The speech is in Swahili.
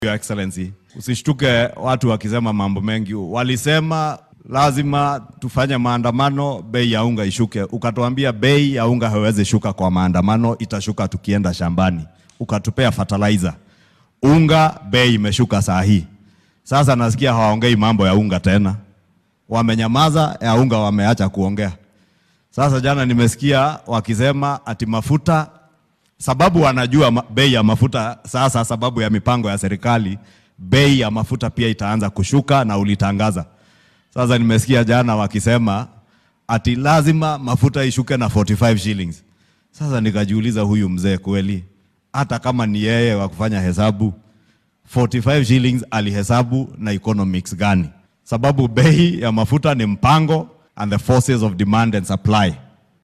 Your Excellency, usishtuke watu wakisema mambo mengi. Walisema lazima tufanye maandamano, bei ya unga ishuke. Ukatuambia bei ya unga haiwezi shuka kwa maandamano, itashuka tukienda shambani. Ukatupea fertilizer. Unga bei imeshuka saa hii. Sasa nasikia hawaongei mambo ya unga tena, wamenyamaza. Ya unga wameacha kuongea. Sasa jana nimesikia wakisema ati mafuta sababu wanajua ma- bei ya mafuta sasa, sababu ya mipango ya serikali, bei ya mafuta pia itaanza kushuka na ulitangaza. Sasa nimesikia jana wakisema ati lazima mafuta ishuke na 45 shillings. Sasa nikajiuliza, huyu mzee kweli, hata kama ni yeye wa kufanya hesabu 45 shillings alihesabu na economics gani? Sababu bei ya mafuta ni mpango and the forces of demand and supply.